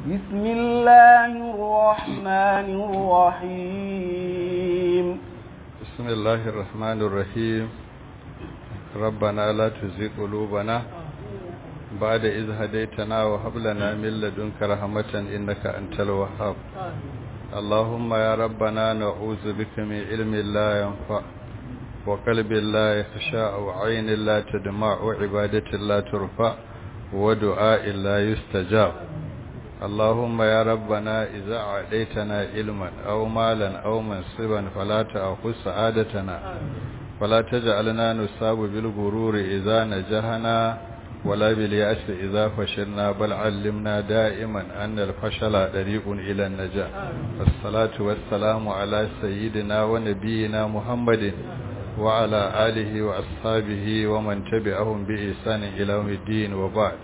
بسم الله الرحمن الرحيم بسم الله الرحمن الرحيم ربنا لا تزغ قلوبنا بعد إذ هديتنا وهب لنا من لدنك رحمة إنك أنت الوهاب اللهم يا ربنا نعوذ بك من علم لا ينفع وقلب لا يخشى وعين لا تدمع وعبادة لا ترفع ودعاء لا يستجاب اللهم يا ربنا إذا عديتنا علما أو مالا أو منصبا فلا تأخذ سعادتنا ولا تجعلنا نصاب بالغرور إذا نجحنا ولا باليأس إذا فشلنا بل علمنا دائما أن الفشل طريق إلى النجاح والصلاة والسلام على سيدنا ونبينا محمد وعلى آله وأصحابه ومن تبعهم بإحسان إلى يوم الدين وبعد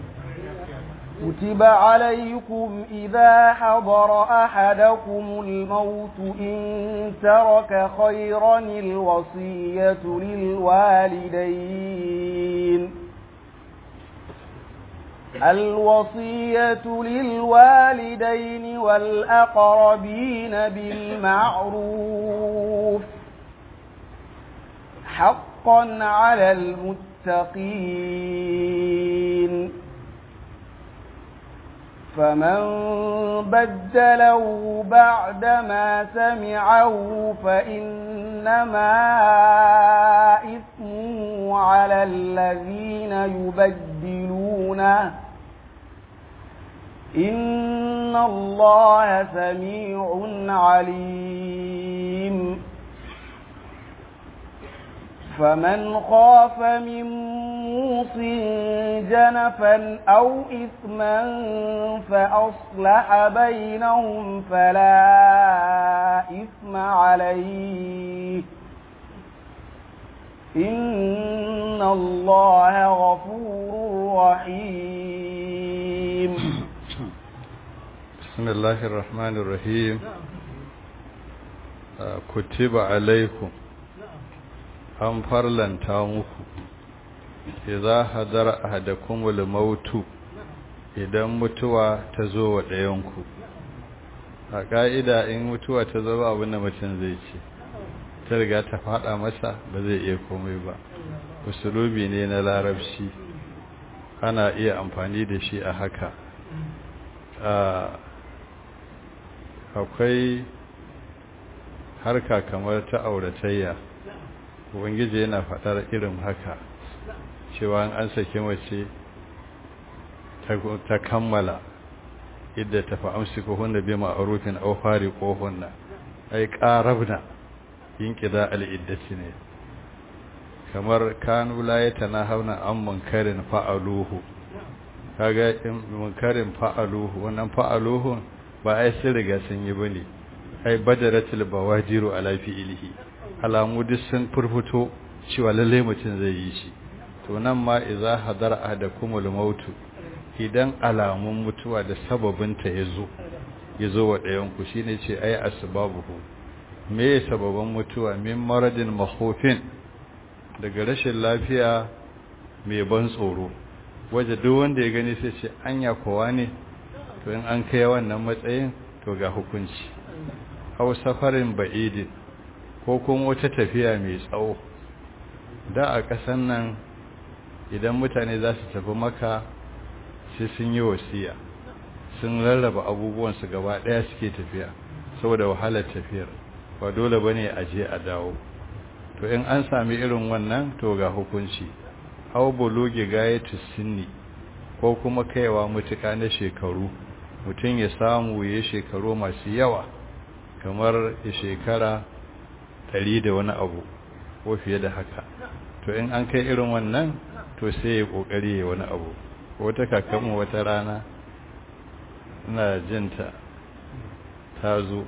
كتب عليكم إذا حضر أحدكم الموت إن ترك خيرا الوصية للوالدين الوصية للوالدين والأقربين بالمعروف حقا على المتقين فمن بدله بعدما سمعه فإنما إثمه على الذين يبدلونه إن الله سميع عليم فمن خاف من موص جنفا أو إثما فأصلح بينهم فلا إثم عليه إن الله غفور رحيم بسم الله الرحمن الرحيم كتب عليكم an farlanta muku idza hadara ahadakumul mautu idan mutuwa ta zo wa ɗayanku a ƙa'ida in mutuwa ta zo abin da mutum zai ce ta riga ta faɗa masa ba zai iya komai ba usulubi ne na larabci ana iya amfani da shi a haka akwai harka kamar ta auratayya ubangiji yana faɗar irin haka cewa an saki mace ta kammala idda ta fa'amsi ko hunna bi ma'rufin aw fari ko hunna ai qarabna yin qida al-iddati ne kamar kanu la yatanahawna an munkarin fa'aluhu kaga in munkarin fa'aluhu wannan fa'aluhu ba ai sun riga sun yi bane ai badaratul bawajiru ala fi'ilihi alamu duk sun furfuto cewa lalle mutum zai yi shi to nan ma idza hadara ahadakumul maut idan alamun mutuwa da sababinta yazo yazo wa ɗayan ku shine ce ai asbabuhu me sababan mutuwa min maradin mahufin daga rashin lafiya mai ban tsoro waje duk wanda ya gani sai ce anya kowa ne to in an kai wannan matsayin to ga hukunci aw safarin ba'idin ko kuma wata tafiya mai tsawo da a ƙasan nan idan mutane za su tafi maka sai sun yi wasiya sun rarraba abubuwansu gaba ɗaya suke tafiya saboda wahalar tafiyar ba dole ba ne a je a dawo to in an sami irin wannan to ga hukunci hau buluge gayatu sinni ko kuma kaiwa mutuka na shekaru mutum ya samu ya shekaru masu yawa kamar shekara ɗari da wani abu ko fiye da haka to in an kai irin wannan to sai ya ƙoƙari ya wani abu wata kakanmu wata rana ina jinta ta zo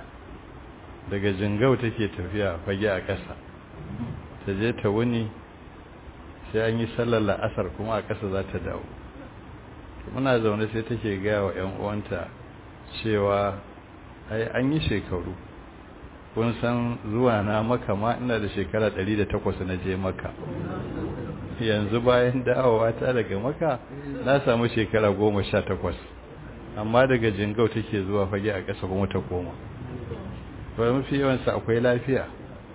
daga jingau take tafiya fage a ƙasa ta je ta wuni sai an yi sallar la'asar kuma a ƙasa za ta dawo muna zaune sai take gaya wa 'yan uwanta cewa ai an yi shekaru kun san zuwa na maka ma ina da shekara 108 na je maka yanzu bayan dawowa ta daga maka na samu shekara 18 amma daga jingau take zuwa fage a ƙasa kuma ta koma ba mafi yawansa akwai lafiya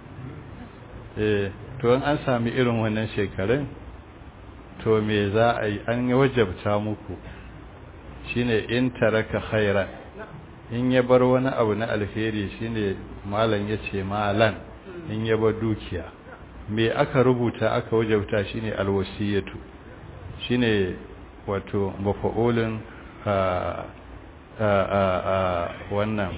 eh to an sami irin wannan shekarun to me za a yi an wajabta muku shine in taraka khairan in ya bar wani abu na alheri shine malam yace malan in ya bar dukiya me aka rubuta aka wajabta shine alwasiyatu shine wato mafa'ulun a a a wannan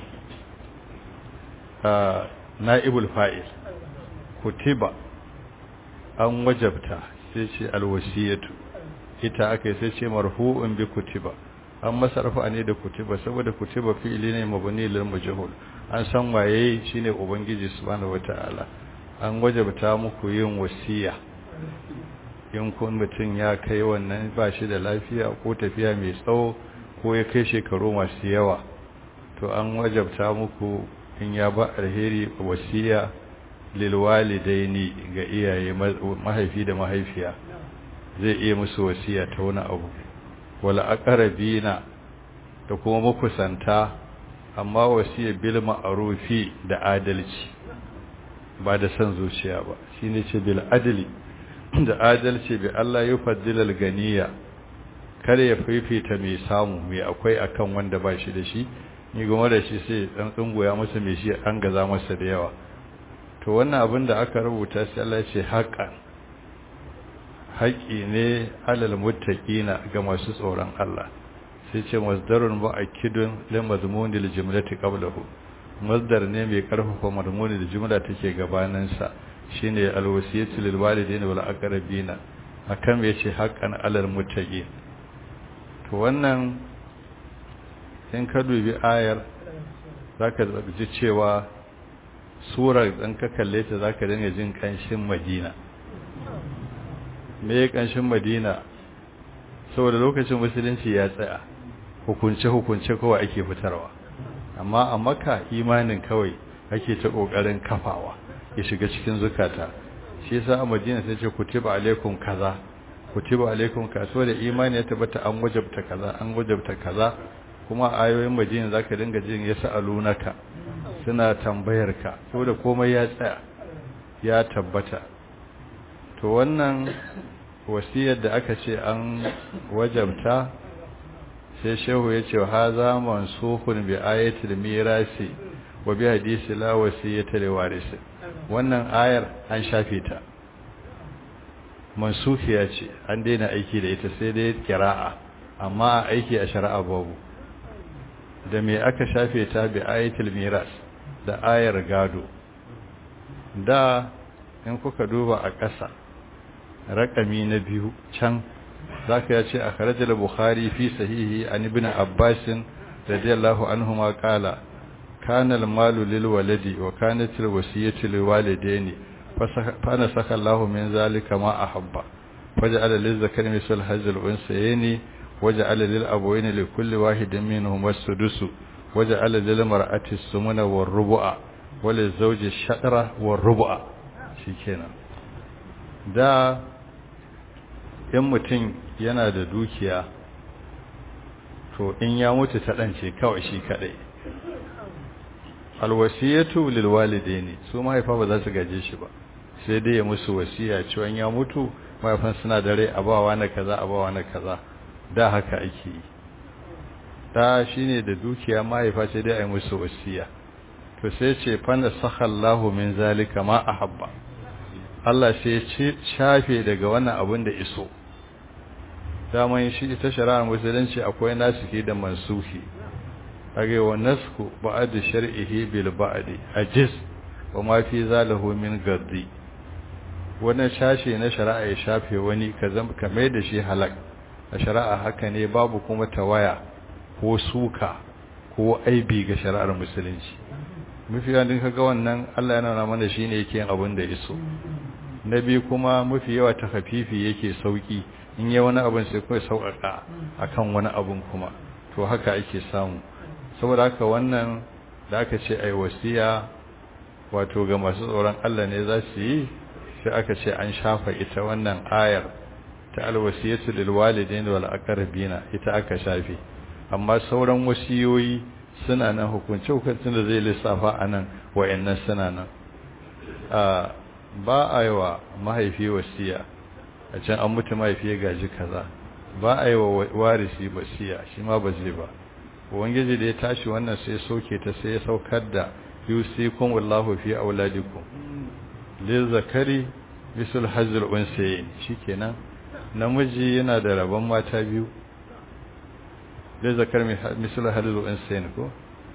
na'ibul fa'il kutiba an wajabta sai ce alwasiyatu ita aka sai ce marfu'un bi kutiba an masarfa ne da kutiba saboda kutiba fi'ili ne mabni lil majhul an san waye shine ubangiji subhanahu wataala an wajabta muku yin wasiya in kun mutum ya kai wannan ba shi da lafiya ko tafiya mai tsawo ko ya kai shekaru masu yawa to an wajabta muku in ya ba alheri wasiya lil walidaini ga iyaye mahaifi da mahaifiya zai iya musu wasiya ta wani abu wala aqrabina da kuma makusanta amma wasiya bil ma'rufi da adalci ba da san zuciya ba shine ce bil adli da adalci bi Allah yufaddilal ganiya kare ya fifita mai samu mai akwai akan wanda ba shi da shi ni goma da shi sai dan tsungoya masa mai shi an gaza masa da yawa to wannan abin da aka rubuta sai Allah ya ce haƙan haƙi ne alal muttaqina ga masu tsoron Allah sai ce masdarun mu'akkidun li mazmunil jumlati qablahu masdar ne mai karfafa mazmunin da jumla take gabanin sa shine alwasiyatu lil walidaini wal aqrabina akan me yace haqqan alal muttaqin to wannan in ka dubi ayar zaka ji cewa surar dan ka kalle ta zaka dinga jin kanshin Madina me ya kanshin Madina saboda lokacin musulunci ya tsaya hukunce hukunce kawai ake fitarwa amma a Makka imanin kawai ake ta kokarin kafawa ya shiga cikin zukata shi yasa a Madina sai ce kutiba alaikum kaza kutiba alaikum kaza da imani ya tabbata an wajabta kaza an wajabta kaza kuma ayoyin Madina zaka dinga jin yasalunaka suna tambayar ka saboda komai ya tsaya ya tabbata to wannan wasiyar da aka ce an wajabta sai shehu ya ce haza mansukhun bi ayatil mirasi wa bi hadisi la wasiyata li warisi wannan ayar an shafe ta mansukhiya ce an daina aiki da ita sai dai kira'a amma aiki a shari'a babu da me aka shafe ta bi ayatil miras da ayar gado da in kuka duba a ƙasa raƙami na biyu can zaka ya ce a kharajar bukhari fi sahihi an ibn abbasin radiyallahu anhu ma qala kana al-malu lil waladi wa kanat al-wasiyatu lil walidaini fa nasakha Allahu min zalika ma ahabba faja'ala lil zakari misal hazl unsayni waja'ala lil abawayni li kulli wahidin minhum as-sudus waja'ala lil mar'ati as-sumuna war-rubu'a wa lil zawji ash-shatra war-rubu'a shikenan da in mutum yana da dukiya to in ya mutu ta ɗance kawai shi kaɗai alwasiyatu lil walidaini su mahaifa ba za su gaje shi ba sai dai ya musu wasiya cewa ya mutu mahaifan suna da rai abawa na kaza abawa na kaza da haka ake yi da shine da dukiya mahaifa sai dai a yi musu wasiya to sai ce fana sakhallahu min zalika ma ahabba Allah sai ya shafe daga wannan abin da iso daman shi ita shari'ar musulunci akwai nasiki da mansuhi kage wa nasku ba'd shar'ihi bil ba'd ajiz wa ma fi zalahu min gaddi wannan shashe na shari'a ya shafe wani kazam kamar da shi halak a shari'a haka ne babu kuma tawaya ko suka ko aibi ga shari'ar musulunci mafi yawan kaga wannan Allah yana nuna mana shine yake yin abin da iso na biyu kuma mafi yawa ta hafifi yake sauki in yi wani abin sai kawai sauƙaƙa akan wani abin kuma to haka ake samu saboda haka wannan da aka ce ai wasiya wato ga masu tsoron Allah ne za su yi sai aka ce an shafa ita wannan ayar ta alwasiyatu lil walidaini wal aqrabina ita aka shafe amma sauran wasiyoyi suna nan hukunce hukuncin da zai lissafa a nan wa'annan suna nan ba a yi wa mahaifi wasiya a can an mutu mahaifi ya gaji kaza ba a yi wa warisi wasiya shi ma ba zai ba ubangiji da ya tashi wannan sai soke ta sai ya saukar da yusikum wallahu fi auladikum lil zakari bisul hazl unsayin shikenan namiji yana da rabon mata biyu lil zakar misul hazl unsayin ko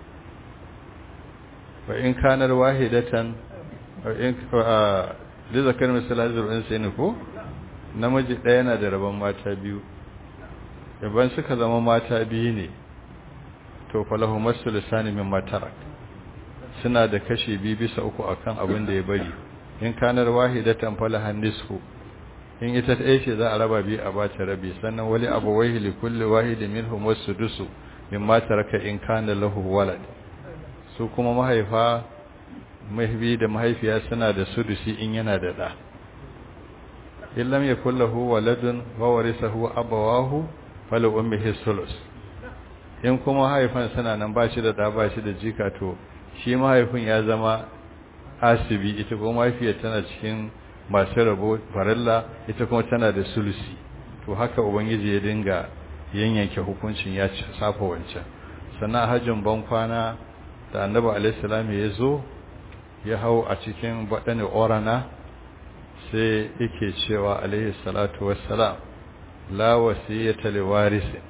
wa in kanar wahidatan in lil zakar misul hazl unsayin ko namiji ɗaya yana da rabon mata biyu yaban suka zama mata biyu ne to falahu masu lisani min matarak suna da kashi biyu bisa uku akan abin da ya bari in kanar wahidatan falahan nisfu in ita ɗaya ce za a raba biyu a bata rabi sannan wali abu wahi li kulli wahidi minhum wasudusu min mataraka in kana lahu walad su kuma mahaifa mahaifi da mahaifiya suna da sudusi in yana da ɗa in lam yakul lahu waladun wa warisahu abawahu fala ummihi sulus in kuma haifan suna nan ba shi da da ba shi da jika to shi mahaifin ya zama asibi ita kuma mahaifiyar tana cikin masu rabo farilla ita kuma tana da sulusi to haka ubangiji ya dinga yanyanke hukuncin ya safa wancan sannan hajjin ban kwana da annabi alaihi ya zo ya hau a cikin baɗani orana sai yake cewa alaihi salatu wassalam la wasiyata liwarisin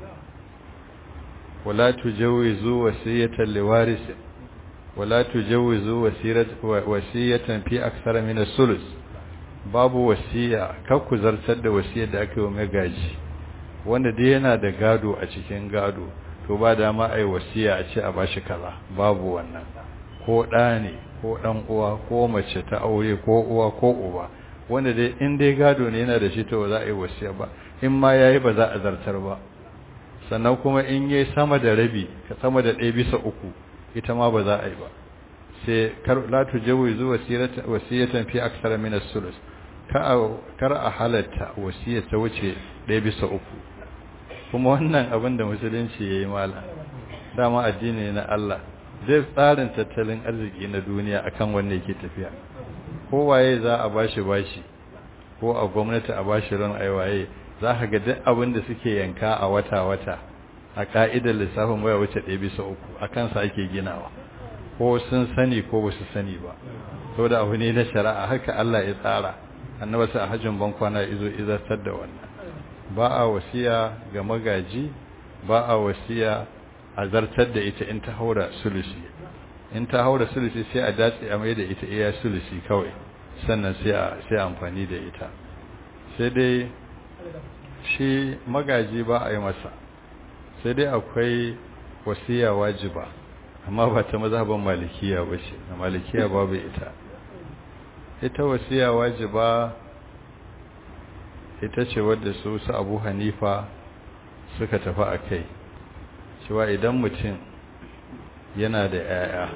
ولا تجوزوا وصية لوارث ولا تجوزوا وصية في أكثر من الثلث babu wasiya kakku zartar da wasiyar da aka yi wa magaji wanda dai yana da gado a cikin gado to ba dama a yi wasiya a ce a bashi kaza babu wannan ko ɗa ne ko ɗan uwa ko mace ta aure ko uwa ko uba wanda dai in dai gado ne yana da shi to ba za a yi wasiya ba in ma yayi ba za a zartar ba sannan kuma in yi sama da rabi ka sama da ɗaya bisa uku ita ma ba za a yi ba sai la tujawi zu wasiyatan fi aksara min as-sulus kar a halatta wasiyar ta wuce ɗaya bisa uku kuma wannan abin da musulunci yayi mala dama addini na Allah zai tsarin tattalin arziki na duniya akan wanda yake tafiya kowaye za a bashi bashi ko a gwamnati a bashi ran aiwaye za ka ga duk abin da suke yanka a wata-wata a ka'idar lissafin waya wuce ɗaya bisa uku a kansa ake ginawa ko sun sani ko ba su sani ba sau da abu ne na shari'a haka Allah ya tsara annaba sai a hajjin bankwana izo izartar da wannan ba a wasiya ga magaji ba a wasiya a zartar da ita in ta haura sulusi in ta haura sulusi sai a datse a mai da ita iya sulusi kawai sannan sai a sai amfani da ita sai dai shi magaji ba a yi masa sai dai akwai wasiya wajiba amma ba ta mazhaban malikiya ba ce na malikiya babu ita ita wasiya wajiba ita ce wadda su su abu hanifa suka tafi a kai cewa idan mutum yana da 'ya'ya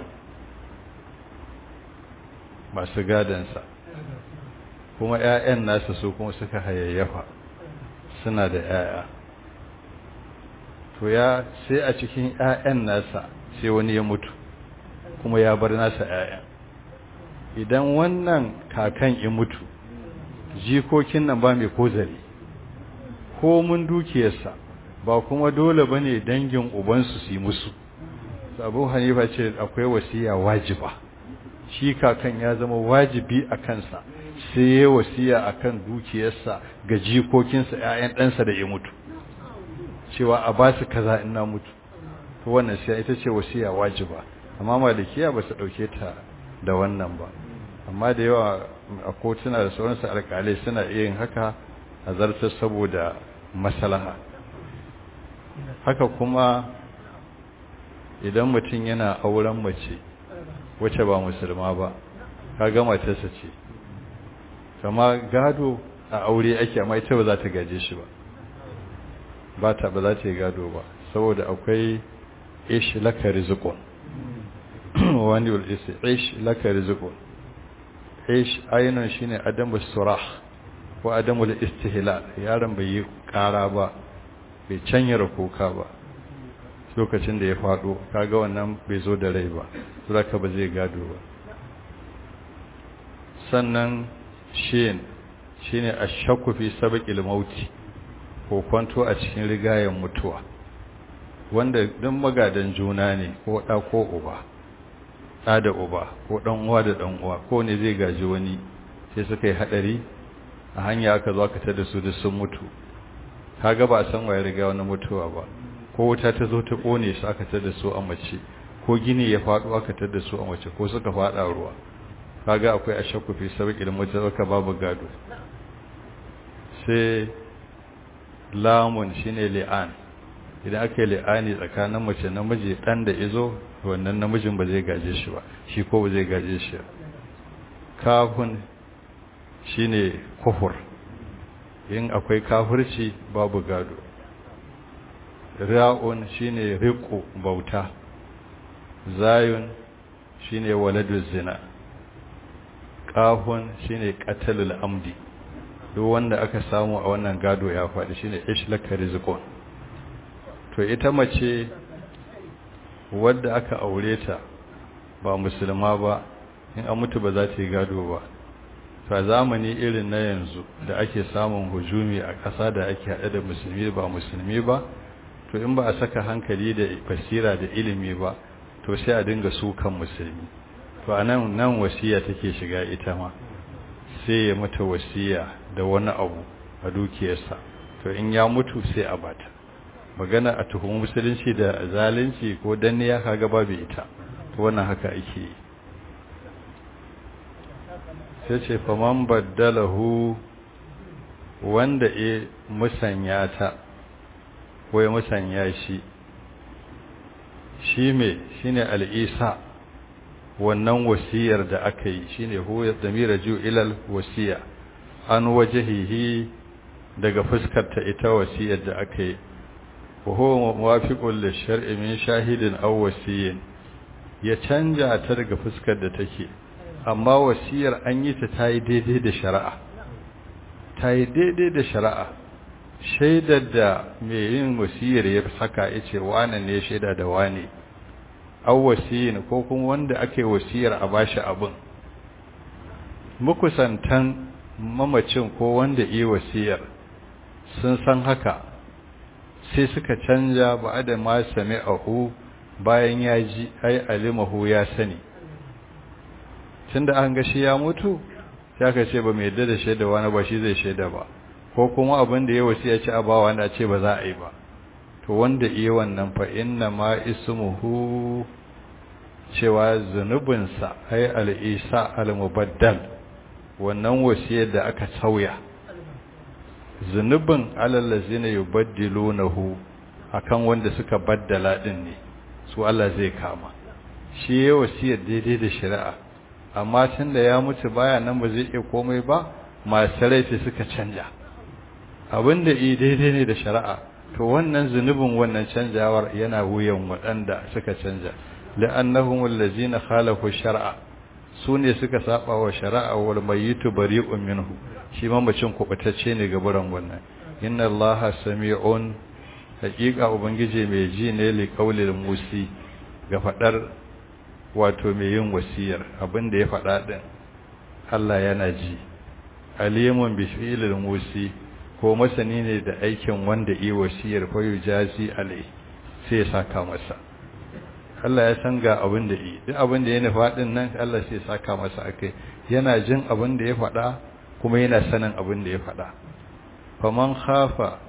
masu gadansa kuma 'ya'yan nasa su kuma suka hayayyafa suna da 'ya'ya to ya sai a cikin 'ya'yan nasa sai wani ya mutu kuma ya bar nasa 'ya'yan idan wannan kakan ya mutu jikokin nan ba mai kozari ko mun dukiyarsa ba kuma dole ba ne dangin ubansu su yi musu abu hanifa ce akwai wasiya wajiba shi kakan ya zama wajibi a kansa sai ya wasiya a kan dukiyarsa ga jikokinsa 'ya'yan ɗansa da ya mutu cewa a ba su kaza in na mutu to wannan sai ita ce wasiya wajiba amma malikiya ba su ɗauke ta da wannan ba amma da yawa a kotuna da sauransu alƙalai suna iya yin haka a zartar saboda maslaha haka kuma idan mutum yana auren mace wacce ba musulma ba kaga matarsa ce kama gado a aure ake amma ita ba za ta gaje shi ba ba ta ba za ta yi gado ba saboda akwai ish laka rizqun wani wal isi ish laka rizqun ish ainun shine adamu surah ko adamu istihlal yaron bai yi kara ba bai canyar kuka ba lokacin da ya faɗo kaga wannan bai zo da rai ba zaka ba zai gado ba sannan shin shine ashakku fi sabaqil mauti ko kwanto a cikin rigayen mutuwa wanda duk magadan juna ne ko da ko uba da da uba ko dan uwa da dan uwa ko ne zai gaji wani sai suka yi hadari a hanya aka zo aka tada su da sun mutu kaga ba san waye riga wani mutuwa ba ko wuta ta zo ta kone su aka tada su a mace ko gini ya faɗo aka tada su a mace ko suka faɗa ruwa kaga akwai ashakku fi sabqil mutaraka babu gado sai lamun shine li'an idan aka yi li'ani tsakanin mace namiji dan da izo wannan namijin ba zai gaje shi ba shi ko ba zai gaje shi kafun shine kufur in akwai kafirci babu gado ra'un shine riqu bauta zayun shine waladuz zina qafun shine qatalul amdi duk wanda aka samu a wannan gado ya faɗi shine ishlaka rizqun to ita mace wadda aka aure ta ba musulma ba in an mutu ba za ta yi gado ba ta zamani irin na yanzu da ake samun hujumi a ƙasa da ake haɗe da musulmi ba musulmi ba to in ba a saka hankali da basira da ilimi ba to sai a dinga sukan musulmi to a nan nan wasiya take shiga ita ma sai ya mata wasiya da wani abu a dukiyarsa to in ya mutu sai a bata magana a tuhumi musulunci da zalunci ko danniya kaga babu ita to wannan haka ake yi sai ce faman baddalahu wanda ya musanya ta ko ya musanya shi shi me shine al'isa wannan wasiyar da aka yi shine huwa damira ju ilal wasiya an wajhihi daga fuskar ta ita wasiyar da aka yi wa huwa muwafiqun lish-shar'i min shahidin aw wasiyin ya canja ta daga fuskar da take amma wasiyar an yi ta tayi daidai da shari'a tayi daidai da shari'a shaidar da mai yin wasiyar ya saka yace wane ne shaida da wane aw wasiyin ko kuma wanda ake wasiyar a bashi abin mukusantan mamacin ko wanda yi wasiyar sun san haka sai suka canja ba da ma sami'ahu bayan ya ji ai alimahu ya sani tunda an ga shi ya mutu sai aka ce ba mai yadda da shaida wani ba shi zai shaida ba ko kuma abin da ya wasiya ci a bawa wanda ce ba za a yi ba to wanda iya wannan fa inna ma ismuhu cewa zunubinsa ai al'isa al-mubaddal wannan wasiyar da aka sauya zunubin alallazina yubaddilunahu akan wanda suka baddala din ne su Allah zai kama shi ya wasiyar daidai da shari'a amma tunda ya mutu baya nan ba zai iya komai ba masu laifi suka canja abinda i daidai ne da shari'a to wannan zunubin wannan canjawar yana wuyan waɗanda suka canja la'annahum allazina khalafu shar'a su ne suka saba wa shari'a wal mayyitu bari'un minhu shi mamacin kubatacce ne ga buran wannan inna allaha sami'un haqiqa ubangije mai ji ne li qaulil musi ga fadar wato mai yin wasiyar abinda ya fada din Allah yana ji alimun bi fi'lil musi ko masani ne da aikin wanda yi wasiyar fa yujazi alai sai ya saka masa Allah ya san ga abin da yi duk abin da ya nufa din nan Allah sai ya saka masa akai yana jin abin da ya faɗa kuma yana sanin abin da ya faɗa faman khafa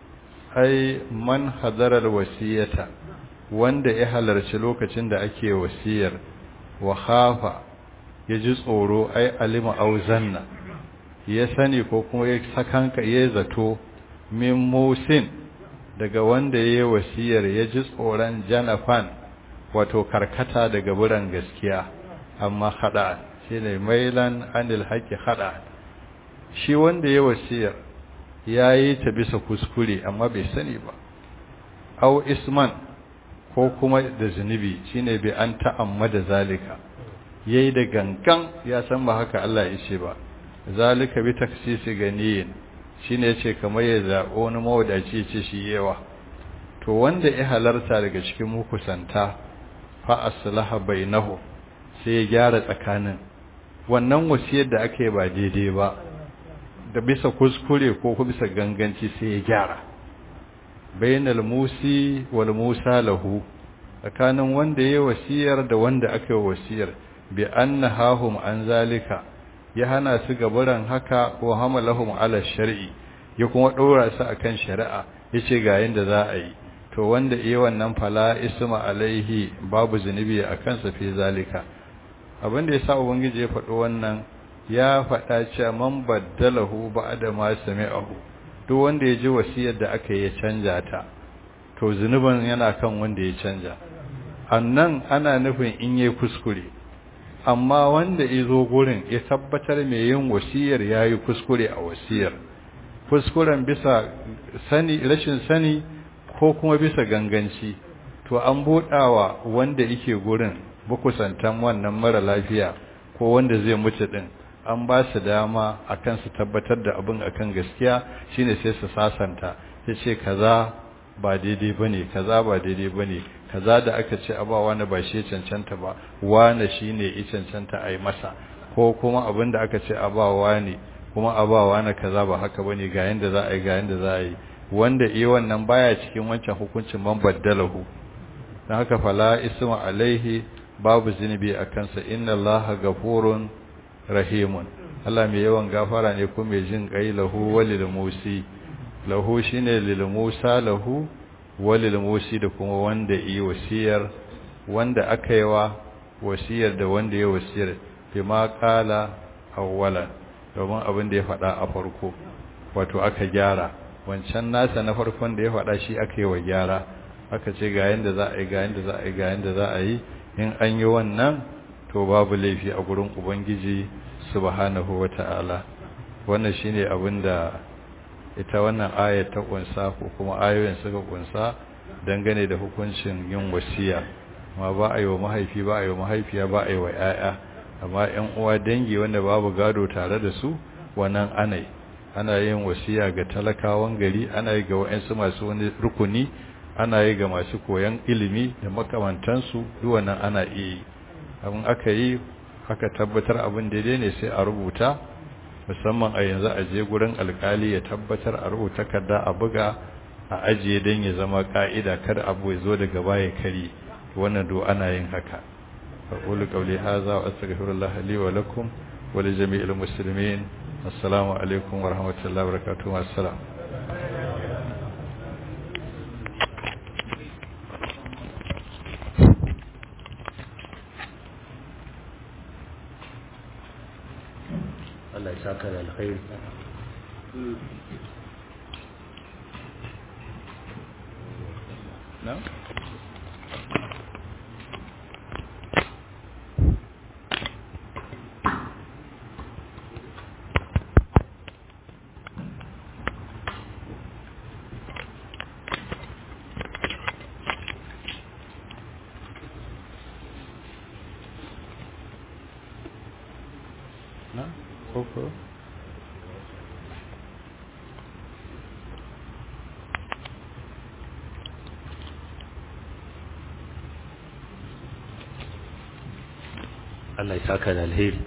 ai man hadarar wasiyata wanda ya halarci lokacin da ake wasiyar wa khafa ya ji tsoro ai alima auzanna ya sani ko kuma ya sakanka ya zato min musin daga wanda ya yi wasiyar ya ji tsoron janafan wato karkata daga buran gaskiya amma hada shine mailan anil haqi hada shi wanda ya wasiyar yayi ta bisa kuskure amma bai sani ba aw isman ko kuma da zunubi shine bi an ta'ammada zalika yayi da gangan ya san ba haka Allah ya ce ba zalika bi taksisi ganiyin shine yace kamar ya zabo wani mawadaci ce shi yawa to wanda ya halarta daga cikin mukusanta fa aslaha bainahu sai ya gyara tsakanin wannan wasiyar da aka yi ba daidai ba da bisa kuskure ko bisa ganganci sai ya gyara bainal musi wal musa lahu tsakanin wanda ya wasiyar da wanda aka yi wasiyar bi annahum an zalika ya hana su gabaran haka ko hamalahum ala shar'i ya kuma dora su akan shari'a yace ga yanda za a yi to wanda iya wannan fala isma alaihi babu zunubi akan sa fi zalika abinda yasa ubangiji ya faɗo wannan ya faɗa cewa man baddalahu ba'da ma sami'ahu duk wanda ya ji wasiyar da aka yi ya canja ta to zunuban yana kan wanda ya canja annan ana nufin in yayi kuskure amma wanda ya zo gurin ya tabbatar mai yin wasiyar yayi kuskure a wasiyar kuskuren bisa sani rashin sani ko kuma bisa ganganci to an buɗawa wanda yake gurin bukusantan wannan mara lafiya ko wanda zai mutu din an ba su dama akan su tabbatar da abin akan gaskiya shine sai su sasanta sai ce kaza ba daidai bane kaza ba daidai bane kaza da aka ce aba wani ba shi cancanta ba wani shine ya cancanta a yi masa ko kuma abin da aka ce aba wani kuma aba wani kaza ba haka bane ga yanda za a yi ga yanda za a yi wanda iya wannan baya cikin wancan hukuncin man baddalahu dan haka fala isma alaihi babu zinubi a kansa inna allaha gafurun rahimun Allah mai yawan gafara ne kuma mai jin kai lahu walil musi lahu shine lil musa lahu walil musi da kuma wanda yi wasiyar wanda aka yi wa wasiyar da wanda ya wasiyar bima qala awwalan domin abin da ya faɗa a farko wato aka gyara wancan nasa na farkon da ya faɗa shi aka yi wa gyara aka ce ga yanda za a yi ga yanda za a yi ga yanda za a yi in an yi wannan to babu laifi a gurin ubangiji subhanahu wata'ala wannan shine abin da ita wannan ayat ta kunsa ko kuma ayoyin suka kunsa dangane da hukuncin yin wasiya amma ba a yi wa mahaifi ba a yi wa mahaifiya ba a yi wa 'ya'ya amma 'yan uwa dangi wanda babu gado tare da su wannan anai ana yin wasiya ga talakawan gari ana yi ga wa'ansu masu wani rukuni ana yi ga masu koyan ilimi da makamantansu duk wannan ana iya yi abin aka yi aka tabbatar abin daidai ne sai a rubuta musamman a yanzu a je gurin alkali ya tabbatar a rubuta kada a buga a ajiye don ya zama ka'ida kada abu ya zo daga baya kari wannan do ana yin haka aqulu qawli hadha wa astaghfirullah li wa lakum wa li jami'il muslimin assalamu alaikum wa rahmatullahi wa barakatuh assalam Allah ya saka da alkhairi no no koko Allah ya saka da alheri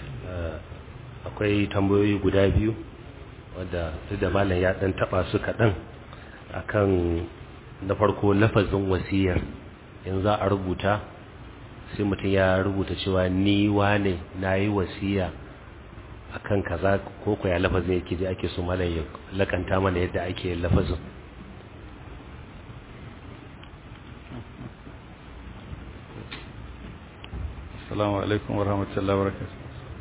akwai tambayoyi guda biyu wadda duk da malam ya dan taba su kaɗan akan na farko lafazin wasiyar in za a rubuta sai mutum ya rubuta cewa ni wane na yi wasiya akan kaza ko ko ya lafazin yake je ake so malam ya lakanta mana yadda ake lafazin assalamu alaikum warahmatullahi wabarakatuh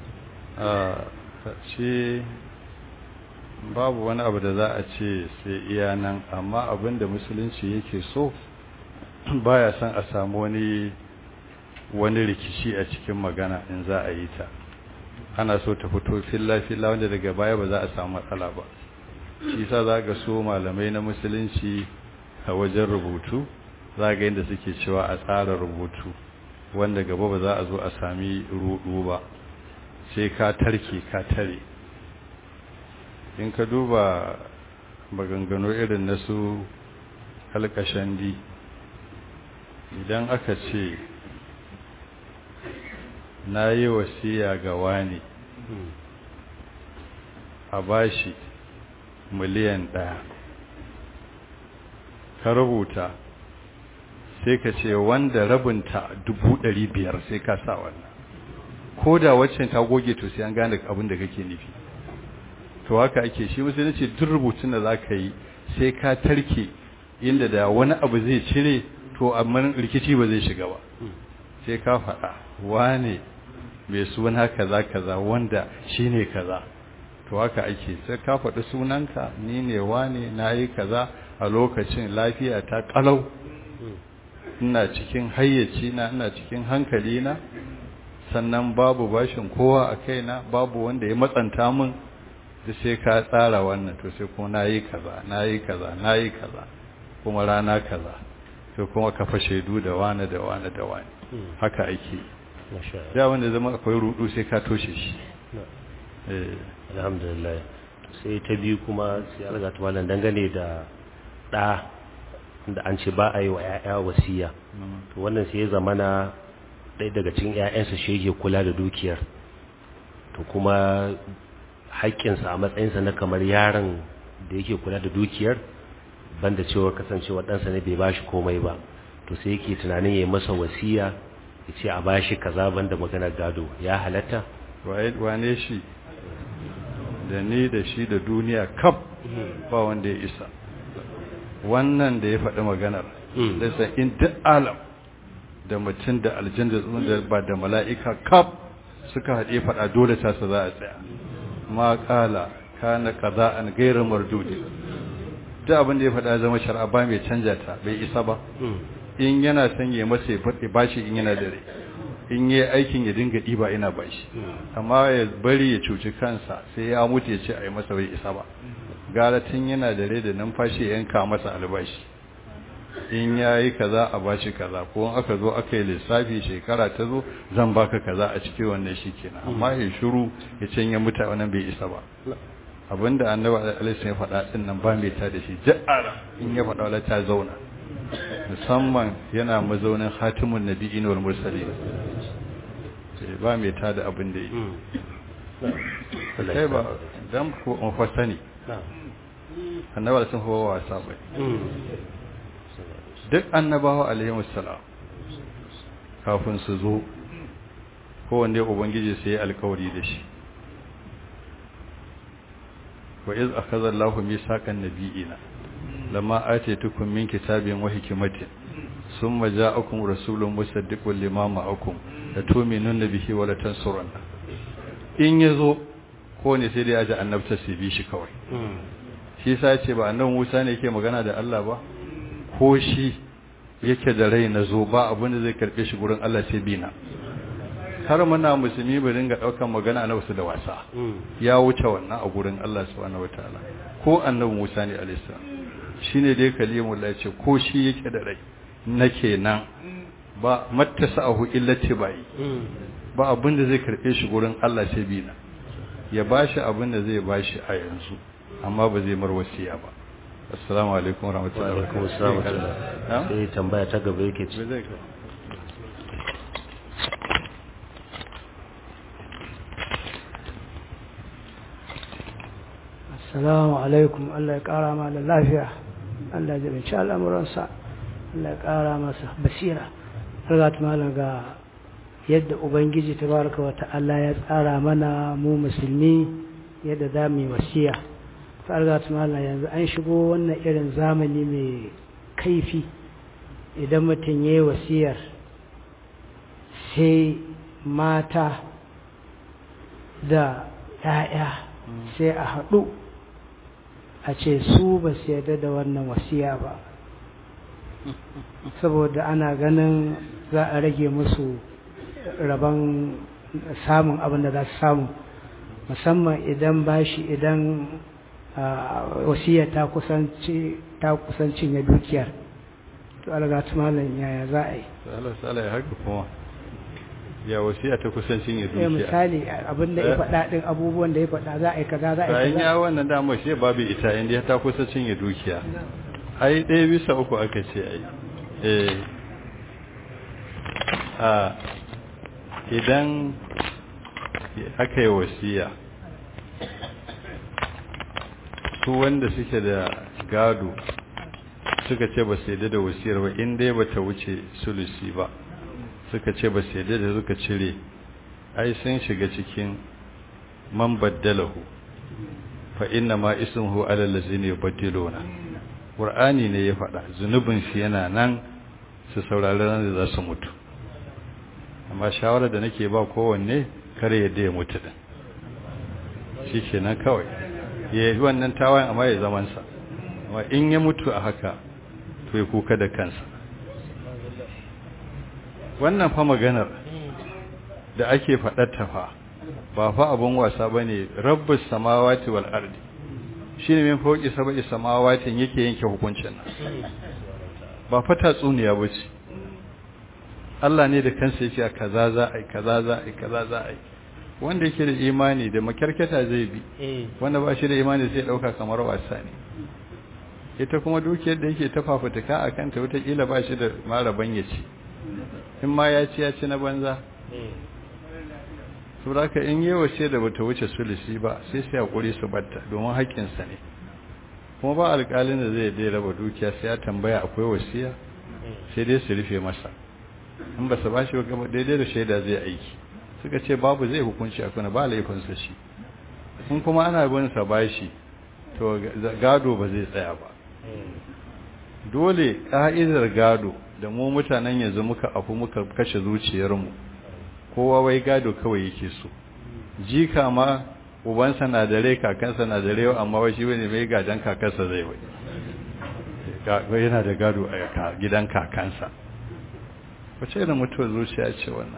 shi babu wani abu da za a ce sai iya nan amma abin da musulunci yake so baya son a samu wani wani rikici a cikin magana in za a yi ta ana so ta fito filla-filla wanda daga baya ba za a samu matsala ba shi sa za ga so malamai na musulunci a wajen rubutu za ga yadda suke cewa a tsara rubutu wanda gaba ba za a zo a sami rudu ba sai ka tarke ka tare in ka duba maganganu irin na su alkashandi idan aka ce na yi wasiya ga wani a bashi miliyan ɗaya ka rubuta sai ka ce wanda rabinta dubu ɗari biyar sai ka sa wannan ko da waccan ta goge to sai an gane abin da kake nufi to haka ake shi musu ce duk rubutun da za ka yi sai ka tarke inda da wani abu zai cire to amma rikici ba zai shiga ba sai ka faɗa wane mai suna kaza kaza wanda shine kaza to haka ake sai ka faɗi sunanka ni ne wane na yi kaza a lokacin lafiya ta ƙalau ina cikin hayyaci na ina cikin hankali na sannan babu bashin kowa a kaina babu wanda ya matsanta min da sai ka tsara wannan to sai kuma nayi kaza nayi kaza nayi kaza kuma rana kaza sai kuma ka fa shaidu da wani da wani da wani haka ake da wanda zama akwai rudu sai ka toshe shi eh alhamdulillah sai ta biyu kuma sai alga ta malam dangane da da da an ce ba a yi wa 'ya'ya wasiya to wannan sai ya zamana ɗaya daga cikin 'ya'yansa shi yake kula da dukiyar to kuma haƙƙinsa a matsayinsa na kamar yaron da yake kula da dukiyar banda cewa kasancewa ɗansa ne bai bashi komai ba to sai yake tunanin ya yi masa wasiya ya ce a bashi kaza banda maganar gado ya halatta wane shi da ni da shi da duniya kaf ba wanda ya isa wannan da ya faɗi maganar da sa in duk alam da mutum da aljin da ba da mala'ika kaf suka haɗe faɗa dole ta su za a tsaya ma ƙala kana kaza an gairar mardudi duk abin da ya faɗa zama shari'a ba mai canja ta bai isa ba in yana son ya masa ya faɗi bashi in yana da rai in yi aikin ya dinga ɗiba ina bashi amma ya bari ya cuci kansa sai ya mutu ya ce a yi masa bai isa ba gara tun yana da rai da numfashi ya yanka masa albashi in ya yi kaza a bashi kaza ko in aka zo aka yi lissafi shekara ta zo zan baka kaza a cikin wannan shi kenan amma ya shiru ya ce ya mutu wannan bai isa ba abinda annabi alaihi ya faɗa din nan ba mai ta da shi ja'ara in ya faɗa wala ta zauna musamman yana mazaunin hatimun nabiyyin wal mursalin sai ba mai ta da abin da yi sai ba dan ko an fasani annabi sun hawa wasa bai duk annabawa alaihi wassalam kafin su zo kowanne ubangiji sai ya alkawari da shi wa iz akhadha Allahu mithaqan nabiyina lamma atitukum min kitabin wa hikmatin thumma ja'akum rasulun musaddiqun lima ma'akum la tu'minunna bihi wa la tansurunna in yazo ko ne sai dai aje annabta sai bi shi kawai shi yasa yace ba annabi Musa ne yake magana da Allah ba ko shi yake da rai na zo ba abin da zai karbe shi gurin Allah sai bina har muna musulmi ba dinga daukan magana na wasu da wasa ya wuce wannan a gurin Allah subhanahu wataala ko annabi Musa ne alayhi salam shine dai kalimullah ya ce ko shi yake da rai nake nan ba mattasahu illa tibai ba abin da zai karbe shi gurin Allah sai bina ya bashi abin da zai bashi a yanzu amma ba zai mar wasiya ba assalamu alaikum warahmatullahi wabarakatuh sai tambaya ta gaba yake ci assalamu alaikum Allah ya kara ma da lafiya Allah ya binci al'amuransa Allah ya kara masa basira har ga malam ga yadda ubangiji tabaraka wa ta'ala ya tsara mana mu musulmi yadda za mu yi wasiya fargat mala yanzu an shigo wannan irin zamani mai kaifi idan mutum ya yi wasiyar sai mata da ‘ya'ya sai a haɗu a ce su ba su yarda da wannan wasiya ba saboda ana ganin za a rage musu rabon samun abin da za su samu musamman idan bashi idan wasiya ta kusanci ta kusancin ya dukiyar to alaga malam yaya za a yi Allah sala ya haka kuma ya wasiya ta kusancin ya eh dukiya misali abin da ya faɗa din abubuwan da ya faɗa za a yi kaza za a yi bayan kaza ya wannan damar shi babu ita inda ta kusancin ya dukiya ai ɗaya bisa uku aka ce ai eh a idan aka yi wasiya su wanda suke da gado suka ce ba su yadda da wasiyar ba in dai ba ta wuce sulusi ba suka ce ba su yadda da suka cire ai sun shiga cikin man baddalahu fa inna ma ismuhu ala allazina yubaddiluna qur'ani ne ya faɗa zunubin shi yana nan su saurari ran da za su mutu amma shawara da nake ba kowanne kare yadda ya mutu din shikenan kawai ya yi wannan tawayen amma ya zaman sa amma in ya mutu a haka to ya kuka da kansa wannan fa maganar da ake faɗar ta fa ba fa abun wasa bane rabbus samawati wal ardi shine min fauki sabai samawatin yake yanke hukuncin nan ba fa tatsuniya bace Allah ne da kansa yake kaza za a yi kaza za a yi kaza za a yi wanda yake da imani da makarkata zai bi wanda ba shi da imani sai dauka kamar wasa ne ita kuma dukiyar da yake ta fafutuka a kanta wataƙila ba shi da maraban ya ci in ma ya ci ya ci na banza saboda in yi wace da bata wuce sulisi ba sai sai hakuri su batta domin haƙƙinsa ne kuma ba alƙalin da zai dai raba dukiya sai ya tambaya akwai wasiya sai dai su rufe masa in ba su ba shi gaba daidai da shaida zai aiki suka ce babu zai hukunci a kuna ba laifinsa shi in kuma ana bin sa bashi to gado ba zai tsaya ba dole ka'idar gado da mu mutanen yanzu muka afu muka kashe zuciyarmu kowa wai gado kawai yake so jika ma ubansa na da rai kakansa na da rai amma wai shi wani mai gadan kakansa zai wai yana da gado a gidan kakansa wace irin mutuwar zuciya ce wannan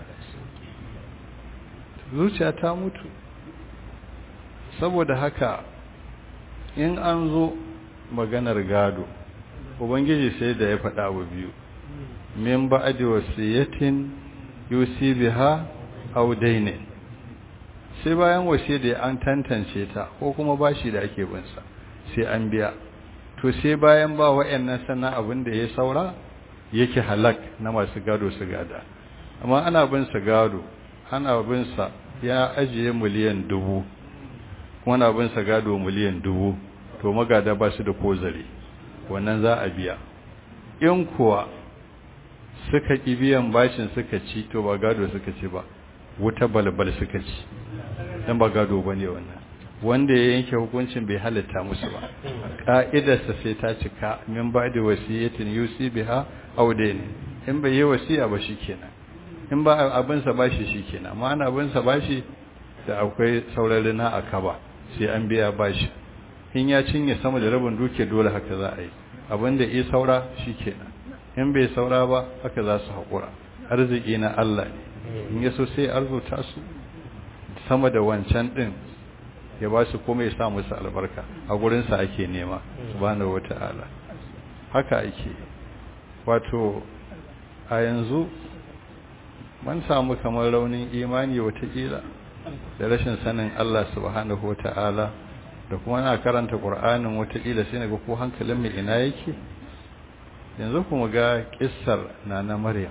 zuciya ta mutu saboda haka in an zo maganar gado ubangiji sai da ya faɗa abu biyu min ba'adi wasiyatin yusi biha aw dainin sai bayan wasiya da an tantance ta ko kuma bashi da ake bin sa sai an biya to sai bayan ba wa'annan sannan abin da ya saura yake halak na masu gado su gada amma ana bin sa gado ana bin sa ya ajiye miliyan dubu kuma ana bin sa gado miliyan dubu to magada ba su da kozare wannan za a biya in kuwa suka ƙi biyan bashin suka ci to ba gado suka ci ba wuta balbal suka ci dan ba gado ba ne wannan wanda ya yanke hukuncin bai halitta musu ba ƙa'idarsa sai ta cika min ba da wasiyatin yusi biha aw ne in bai yi wasiya ba shikenan in ba abinsa bashi shikenan amma ana abinsa bashi da akwai saurari na akaba sai an biya bashi in ya cinye sama da rabin duke dole haka za a yi abinda ya saura shikenan in bai saura ba haka za su haƙura arziki na Allah ne in yaso sai arzuta su sama da wancan din ya ba su kuma ya sa musu albarka a gurinsa ake nema subhanahu wata'ala haka ake wato a yanzu mun samu kamar raunin imani watakila da rashin sanin Allah subhanahu wata'ala da kuma na karanta Qur'anin watakila sai naga ko hankalin mu ina yake yanzu kuma ga kissar nana Maryam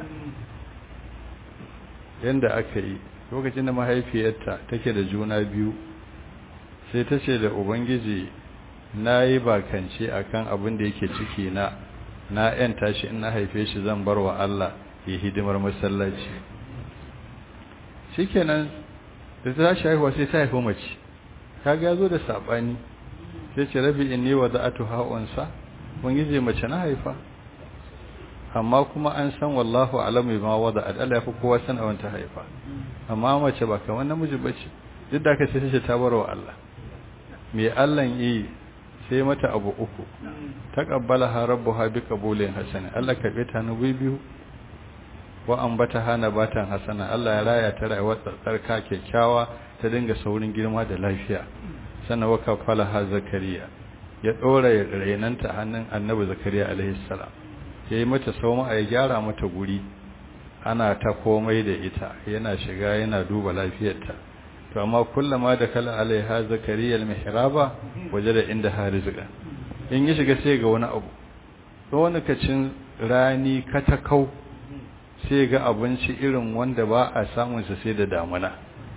yanda aka yi lokacin da mahaifiyarta take da juna biyu sai ta ce da ubangiji na yi bakance akan abin da yake ciki na na yan tashi in na haife shi zan bar wa Allah ya hidimar masallaci shikenan da ta tashi haihuwa sai ta haifi mace kaga yazo da sabani sai ce rabi inni wada'atu ha'unsa ubangiji mace na haifa amma kuma an san wallahu alamu bima wada'at Allah ya fi kowa san a ta haifa amma mace ba kamar namiji bace duk da aka sai ta bar wa Allah me Allah yi sai mata abu uku taqabbalaha rabbuha biqabulin hasan Allah karbe ta nubi biyu wa ambataha nabatan hasana Allah ya raya ta rayuwar tsarka kyakkyawa ta dinga saurin girma da lafiya sannan wa kafalaha zakariya ya dora rainanta hannun annabi zakariya alaihi salam yayi mata sauma ya gyara mata guri ana ta komai da ita yana shiga yana duba lafiyarta to amma kullama da kala alaiha zakariya almihraba wajada inda harizqa in ya shiga sai ga wani abu to wani kacin rani katakau sai ga abinci irin wanda ba a samunsa sai da damuna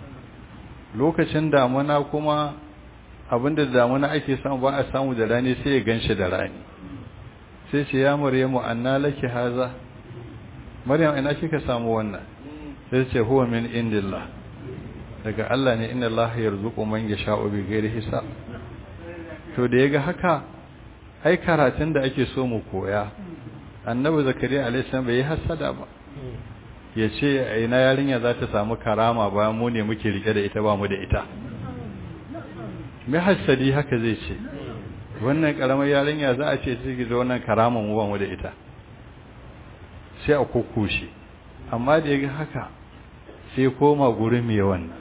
lokacin damuna kuma abinda da damuna ake samu ba a samu da rani sai ya ganshi da rani sai ce ya maryamu anna laki haza maryam ina kika samu wannan sai ce huwa min indillah daga Allah ne inna Allah yarzuqu man yasha'u bi ghairi hisab to da yaga haka ai karatun da ake so mu koya annabi zakariya alaihi salam bai hasada ba yace ina yarinya za ta samu karama ba mu ne muke rike da ita ba mu da ita mai hasadi haka zai ce wannan karamar yarinya za a ce ciki da wannan karaman mu ba mu da ita sai a kokkushe amma da yaga haka sai koma gurin mai wannan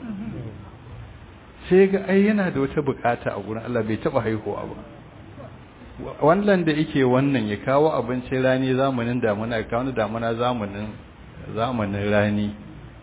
sai ga ai yana da wata bukata a gurin Allah bai taba haihuwa ba wannan da yake wannan ya kawo abincin rani zamanin damuna ya kawo damuna zamanin zamanin rani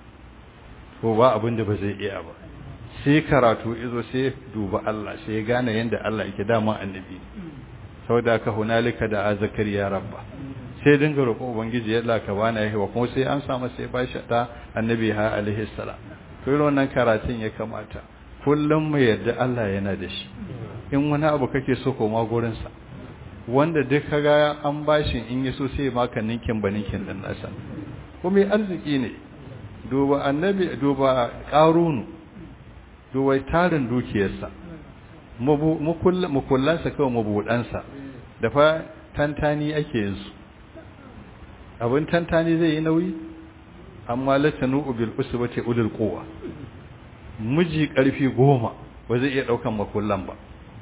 ko ba abin da ba zai iya ba sai karatu izo sai duba Allah sai ya gane yanda Allah yake dama annabi saboda ka hunalika da zakariya rabba sai dinga roƙo ubangiji yalla ka bana yawa kuma sai an samu sai ba shi da annabi ha alaihi salam to irin wannan karatun ya kamata kullum mu yadda Allah yana da shi in wani abu kake so koma gurin sa wanda duk kaga an bashi in yaso sai maka ninkin ba ninkin din nasa kuma arziki ne duba annabi duba qarunu duba tarin dukiyarsa mukullansa kawai mabudansa da fa tantani ake yin su abin tantani zai yi nauyi amma latanu bil usbati ulul quwa miji karfi goma ba zai iya daukan makullan ba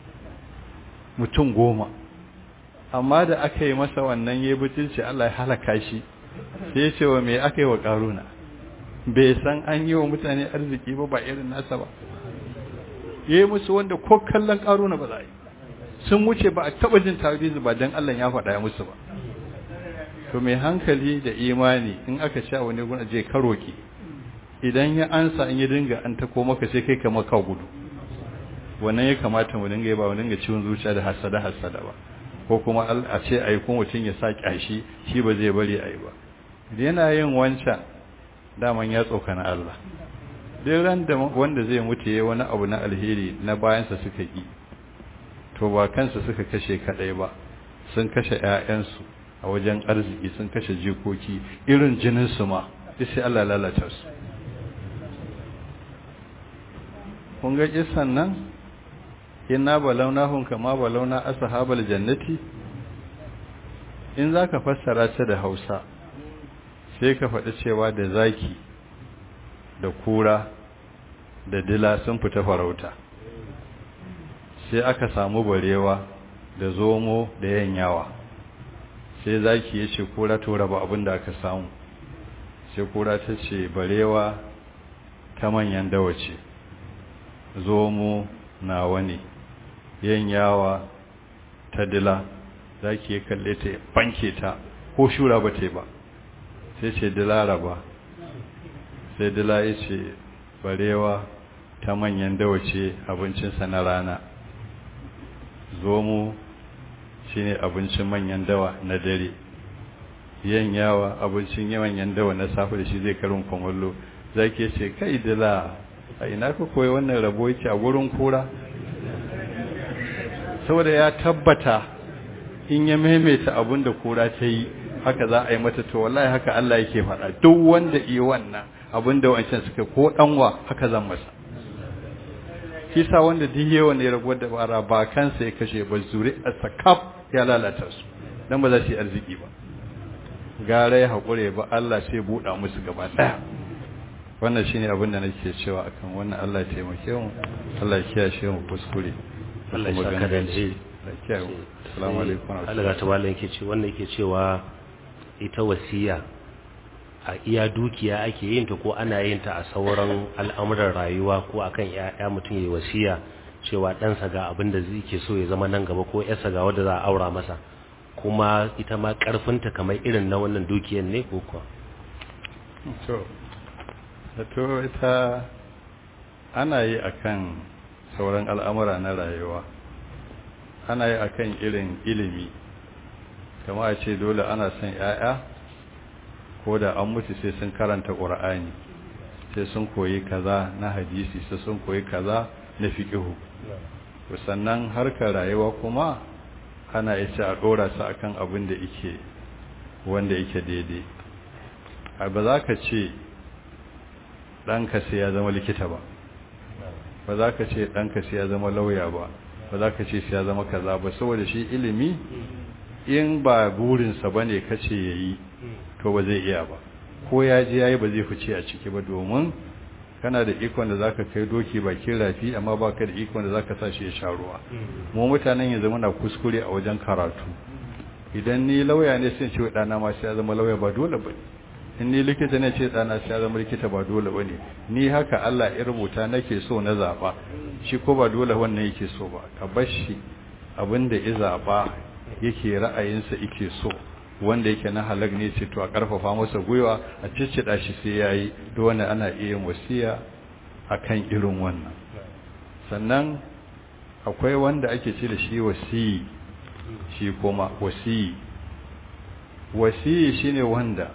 mutum goma amma da aka yi masa wannan yayi butulci Allah ya halaka shi sai ya ce wa me aka yi wa karuna bai san an yi wa mutane arziki ba ba irin nasa ba yayi musu wanda ko kallon karuna ba za yi sun wuce ba a taba jin tarihi ba dan Allah ya faɗa ya musu ba to mai hankali da imani in aka sha wani guna je karoki idan ya ansa in ya dinga an ta maka sai kai kamar ka gudu wannan ya kamata mu dinga yi ba mu dinga ciwon zuciya da hasada hasada ba ko kuma a ce ai ko mutum ya sa kyashi shi ba zai bari ai ba yana yin wancan daman ya tsokana Allah duk ran da wanda zai mutu yayi wani abu na alheri na bayansa suka yi to ba kansa suka kashe kadai ba sun kashe ƴaƴansu a wajen arziki sun kashe jikoki irin jinin su ma duk sai Allah lalata su kun ga kisan nan inna balawnahum kama balawna ashabal jannati in zaka fassara ta da Hausa sai ka faɗi cewa da zaki da kura da dila sun fita farauta sai aka samu barewa da zomo da yanyawa sai zaki ya ce kura to raba abin da aka samu sai kura ta ce barewa ta manyan dawace zomo na wani yanyawa ta dila zaki ya kalle ta banke ta ko shura ba ta ba sai ce dila raba sai dila ya ce barewa ta manyan dawace abincinsa na rana zomo shi ne abincin manyan dawa na dare yan yawa abincin manyan dawa na safe da shi zai karin kwamallo za ke ce kai dila a ina ka koyi wannan rabo yake a gurin kura saboda ya tabbata in ya maimaita abin da kura ta yi haka za a yi mata to wallahi haka Allah yake faɗa duk wanda yi wannan abin da wancan suka ko ɗanwa haka zan masa kisa wanda duk yawan ne raguwar da bara ba kansa ya kashe ba zuri a sakaf ya lalata su dan ba za su yi arziki ba gara ya haƙure ba Allah sai buɗa musu gaba ɗaya wannan shine abin da nake cewa akan wannan Allah ya taimake mu Allah ya kiyashe mu kuskure Allah ya saka da alheri Assalamu alaikum Allah ta mallan yake ce wannan yake cewa ita wasiya a iya dukiya ake yin ta ko ana yin ta a sauran al'amuran rayuwa ko akan ya mutum yayi wasiya cewa ɗansa ga abin da zai ke so ya zama nan gaba ko yarsa ga wanda za a aura masa kuma ita ma karfinta kamar irin na wannan dukiyar ne ko kuwa to to ita ana yi akan sauran al'amura na rayuwa ana yi akan irin ilimi kama a ce dole ana son 'ya'ya ko da an mutu sai sun karanta ƙur'ani sai sun koyi kaza na hadisi sai sun koyi kaza na fiƙihu sannan harkar rayuwa kuma ana isa a ɗora su akan abin da yake wanda yake daidai a ba za ka ce ɗanka sai ya zama likita ba ba za ka ce ɗanka sai ya zama lauya ba ba za ka ce sai ya zama kaza ba saboda shi ilimi in ba burinsa ba ne ka ce ya yi to ba zai iya ba ko ya ji ya yi ba zai fice a ciki ba domin kana da ikon da za ka kai doki bakin rafi amma ba ka da ikon da za ka sa shi ya sha ruwa mu mutanen yanzu muna kuskure a wajen karatu idan ni lauya ne sai ce ɗana ma sai ya zama lauya ba dole ba in ni likita ne ce ɗana sai ya zama likita ba dole ba ne ni haka Allah ya rubuta nake so na zaɓa shi ko ba dole wannan yake so ba ka bar shi abin da ya zaɓa yake ra'ayinsa yake so wanda yake na halag ne ce to a karfafa masa gwiwa a ciccida shi sai yayi da wanda ana iya wasiya akan irin wannan sannan akwai wanda ake ce da shi wasiyi shi kuma wasiyi wasiyi shine wanda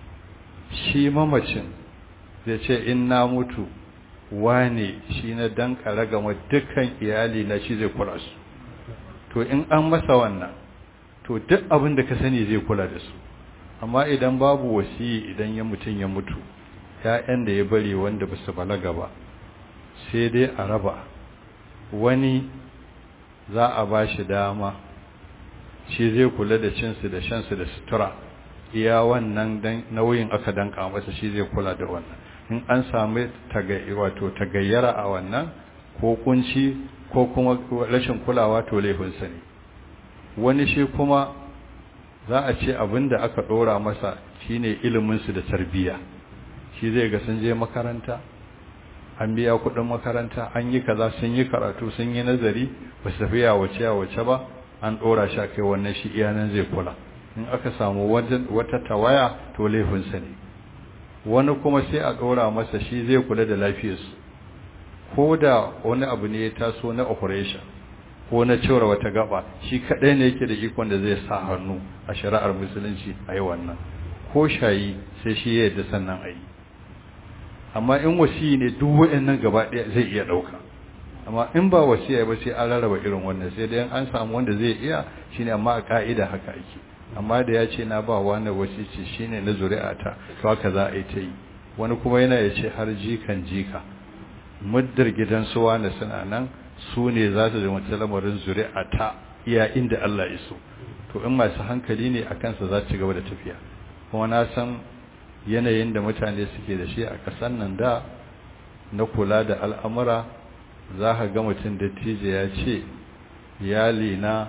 shi mamacin zai ce in na mutu wane shi na danka ragama dukkan iyali na shi zai kula su to in an masa wannan to duk abin da ka sani zai kula da su amma idan babu wasiyi idan ya mutum ya mutu ‘ya'yan da ya bari wanda ba su balaga ba sai dai a raba wani za a ba shi dama shi zai kula da cinsu da shansu da sutura iya wannan nauyin aka danka masa shi zai kula da wannan in an sami wato tagayyara a wannan ko kunci ko kuma rashin kulawa to laifinsa ne wani shi kuma za a ce abin da aka ɗora masa shine iliminsu da tarbiyya shi zai ga sun je makaranta an biya kuɗin makaranta an yi kaza sun yi karatu sun yi nazari ba su tafi yawace yawace ba an ɗora shi a kai wannan shi iyanan zai kula in aka samu wata tawaya to laifinsa ne wani kuma sai a ɗora masa shi zai kula da lafiyarsu ko da wani abu ne ya taso na operation ko na cewar wata gaba shi kaɗai ne yake da ikon da zai sa hannu a shari'ar musulunci a yi wannan ko shayi sai shi ya yadda sannan a yi amma in wasiyi ne duk waɗannan gaba ɗaya zai iya ɗauka amma in ba wasiya ba sai an rarraba irin wannan sai dai an samu wanda zai iya shine amma a ka'ida haka ake amma da ya ce na ba wani wasici shine na zuri'ata to haka za a yi ta yi wani kuma yana ya ce har jikan jika muddar gidan su wani suna nan su ne za su zama ta lamarin zuri'ata iya inda Allah ya so to in masu hankali ne a kansa za ci gaba da tafiya kuma na san yanayin da mutane suke da shi a ƙasar nan da na kula da al'amura za ka ga mutum dattijo ya ce iyali na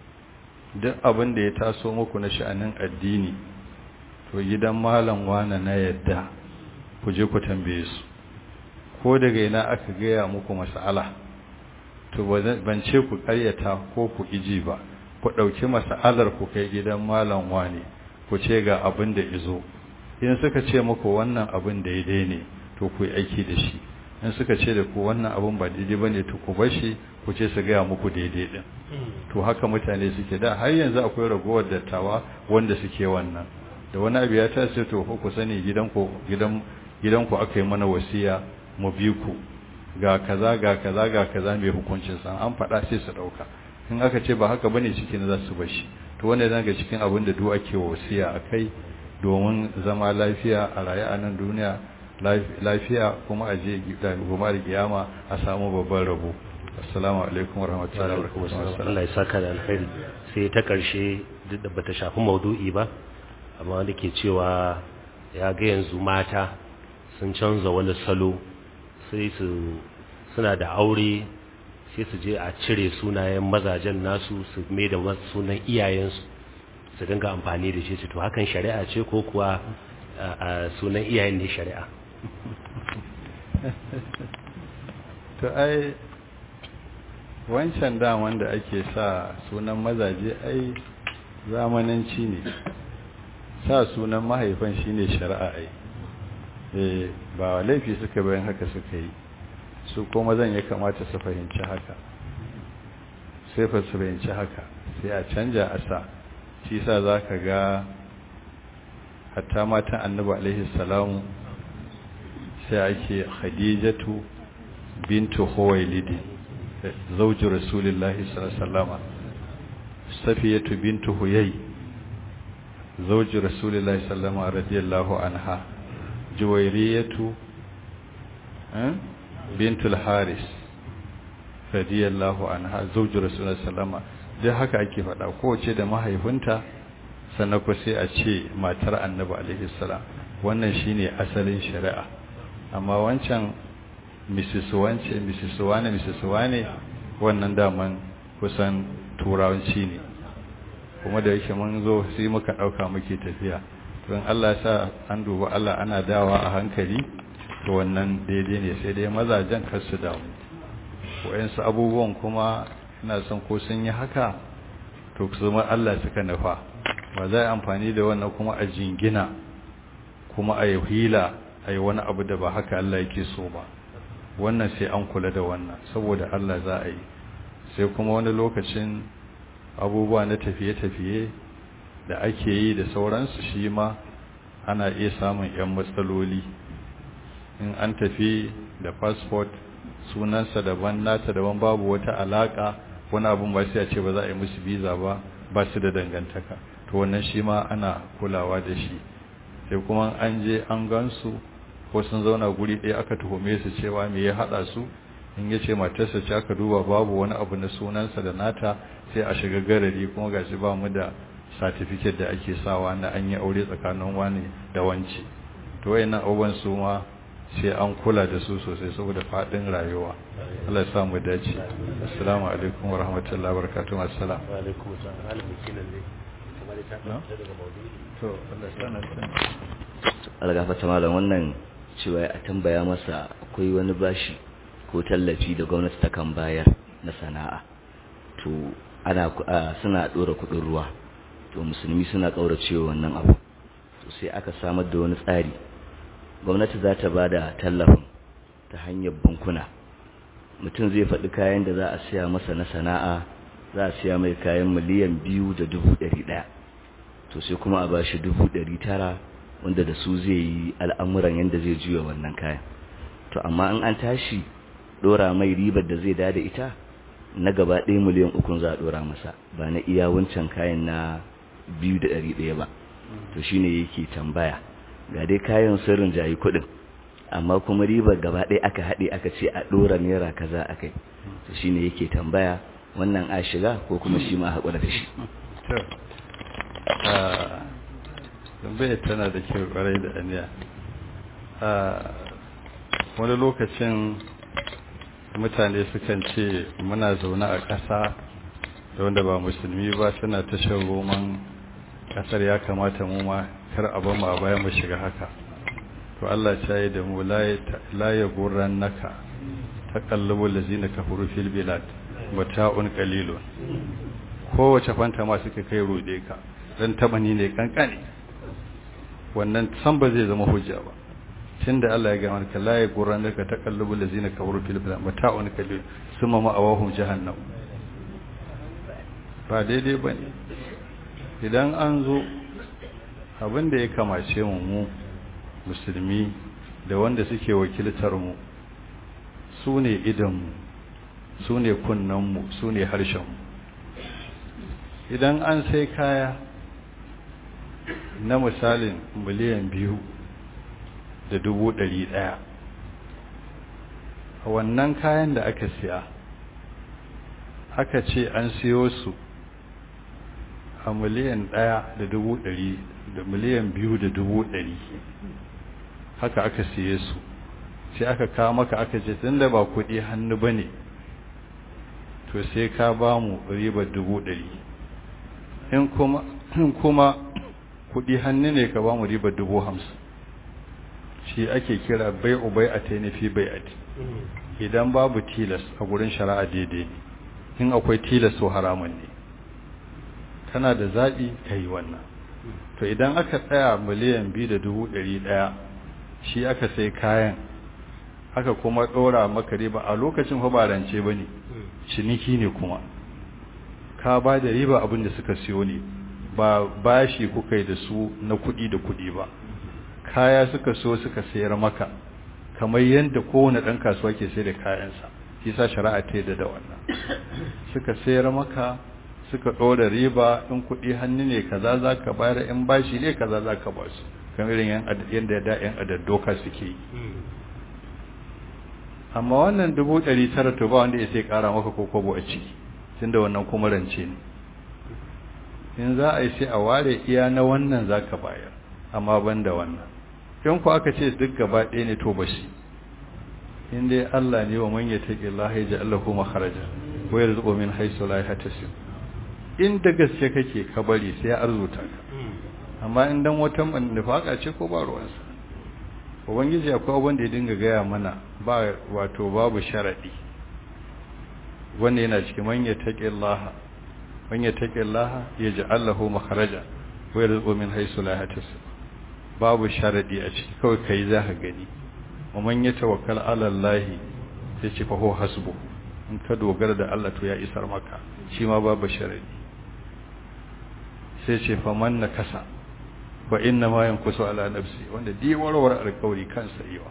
duk abin da ya taso muku na sha'anin addini to gidan malam wane na yadda ku je ku tambaye su ko daga ina aka gaya muku mas'ala to ban ce ku karyata ko ku iji ba ku ɗauki mas'alar ku kai gidan malam wane ku ce ga abin da izo in suka ce muku wannan abin daidai ne to ku yi aiki da shi in suka ce da ku wannan abin ba daidai ba ne to ku bar shi ku ce su gaya muku daidai din to haka mutane suke da har yanzu akwai ragowar dattawa wanda suke wannan da wani abu ya tashi to ku sani gidanku gidan gidanku aka yi mana wasiya mu bi ku ga kaza ga kaza ga kaza mai hukuncin san an faɗa sai su ɗauka in aka ce ba haka bane cikin za su bashi to wanda yana ga cikin abin da duk ake wasiya akai domin zama lafiya a raye a nan duniya lafiya kuma a je goma da kiyama a samu babban rabo assalamu alaikum warahmatullahi wabarakatuh Allah ya saka da alkhairi sai ta karshe duk da bata shafi maudu'i ba amma wanda ke cewa ya ga yanzu mata sun canza wani salo sai su suna da aure sai su je a cire sunayen mazajen nasu su mai da sunan iyayensu su dinga amfani da shi to hakan shari'a ce ko kuwa a sunan iyayen ne shari'a to ai wancan da wanda ake sa sunan mazaje ai zamananci ne sa sunan mahaifan shine shari'a ai eh ba laifi suka bayan haka suka yi su kuma zan ya kamata su fahimci haka sai fa su bayanci haka sai a canja a sa shi sa za ka ga hatta matan annabi alaihi salamu sai ake khadijatu bintu huwailidi zauji rasulullahi sallallahu safiyatu bintu huyai zauji rasulullahi sallallahu radiyallahu anha juwairiyatu bintu al-haris radiyallahu anha zauji rasulullahi sallallahu duk haka ake faɗa kowace da mahaifinta sannan ku sai a ce matar annabi alaihi salam wannan shine asalin shari'a amma wancan mrs wance mrs wane mrs wane wannan daman kusan turawanci ne kuma da yake mun zo sai muka dauka muke tafiya don Allah sa an duba Allah ana dawa a hankali to wannan daidai ne sai dai mazajen kar su damu wayansu abubuwan kuma ina son ko sun yi haka to kuma Allah suka nufa ba za a amfani da wannan kuma a jingina kuma a yi hila a yi wani abu da ba haka Allah yake so ba wannan sai an kula da wannan saboda Allah za a yi sai kuma wani lokacin abubuwa na tafiye-tafiye da ake yi da sauransu shi ma ana iya samun 'yan matsaloli in an tafi da passport sunansa daban nata daban babu wata alaka wani abun ba sai a ce ba za a yi musu visa ba ba su da dangantaka to wannan shi ma ana kulawa da shi sai kuma an je an gansu ko sun zauna guri ɗaya aka tuhume su cewa me ya haɗa su in ya ce matarsa ce aka duba babu wani abu na sunansa da nata sai a shiga garari kuma gashi ba mu da satifiket da ake sawa na an yi aure tsakanin wani da wance to wayannan abubuwan su ma sai an kula da su sosai saboda faɗin rayuwa Allah ya sa mu dace assalamu alaikum wa rahmatullahi wa barakatuh assalam wa alaikum assalam malamin kinan ne kamar ta daga maudu'i to Allah ya sana algafata malam wannan cewa a tambaya masa akwai wani bashi ko tallafi da gwamnati ta kan bayar na sana'a to ana suna dora kudin ruwa to musulmi suna kauracewa wannan abu to sai aka samar da wani tsari gwamnati za ta bada tallafin ta hanyar bankuna mutum zai faɗi kayan da za a siya masa na sana'a za a siya mai kayan miliyan biyu da dubu ɗari ɗaya to sai kuma a bashi dubu ɗari tara wanda da su zai yi al'amuran yadda zai juya wannan kayan to amma in an tashi ɗora mai ribar da zai dada ita na gaba ɗaya miliyan ukun za a ɗora masa ba na iya wancan kayan na biyu da ɗari ɗaya ba to shine yake tambaya ga dai kayan sirrin jayi kuɗin amma kuma ribar gaba ɗaya aka haɗe aka ce a ɗora naira kaza a kai to shine yake tambaya wannan a shiga ko kuma shi ma haƙura da shi tambayar tana da kyau kwarai da aniya wani lokacin mutane sukan ce muna zaune a ƙasa da wanda ba musulmi ba suna ta shan roman ƙasar ya kamata mu ma kar a bamu a baya mu shiga haka to Allah ya yi da mu la ya gurran naka taqallubul lazina kafaru fil bilad mata'un qalilun kowace fanta ma suka kai rode ka dan tabani ne kankane wannan san ba zai zama hujja ba tunda Allah ya ga maka la ya gurran naka taqallubul lazina kafaru fil bilad mata'un qalil summa ma'awahum jahannam ba daidai bane idan an zo abin da ya kamace mu mu musulmi da wanda suke wakiltar mu su ne idanmu su ne kunnenmu su ne harshenmu idan an sai kaya na misalin miliyan biyu da dubu ɗari ɗaya a wannan kayan da aka siya aka ce an siyo su a miliyan ɗaya da dubu ɗari da miliyan biyu da dubu ɗari haka aka siye su sai aka kawo maka aka ce tun da ba kuɗi hannu ba ne to sai ka ba mu ribar dubu ɗari in kuma kuɗi hannu ne ka ba mu ribar dubu hamsin shi ake kira bai ubai a tainifi bai a idan babu tilas a gurin shari'a daidai ne in akwai tilas so haramun ne kana da zaɓi ka yi wannan to idan aka tsaya miliyan biyu da dubu ɗari ɗaya shi aka sai kayan aka kuma ɗora maka riba a lokacin fa ba rance ba ne ciniki ne kuma ka ba da riba abin da suka siyo ne ba bashi kuka yi da su na kuɗi da kuɗi ba kaya suka so suka sayar maka kamar yadda kowane ɗan kasuwa ke sai da kayansa shi sa shari'a ta yadda da wannan suka sayar maka suka ɗora riba in kuɗi hannu ne kaza za ka bayar in bashi ne kaza za ka ba su kamar irin yadda da yan adaddoka suke yi amma wannan dubu ɗari tara to ba wanda ya sai ƙara maka ko kwabo a ciki tunda wannan kuma rance ne in za a yi sai a ware iya na wannan za ka bayar amma ban da wannan in ku aka ce duk gaba ɗaya ne to ba shi in dai Allah ne wa man yattaqi Allah ya ja'al lahu makharaja wa yarzuqu min haythu la yahtasib in da gaske kake ka bari sai ya arzuta ka amma in dan wata nufaka ce ko ba ruwansa ubangiji akwai abin da ya dinga gaya mana ba wato babu sharadi wanda yana cikin man yattaqi Allah man yattaqi Allah yaj'al lahu makharaja wa yarzuqu min haythu la yahtasib babu sharadi a ciki kawai kai za ka gani ومن يتوكل على الله yace fa huwa hasbu in ka dogara da Allah to ya isar maka shi ma babu sharadi sai ce fa man nakasa fa inna ma yankusu ala nafsi wanda di warware alƙawari kansa yiwa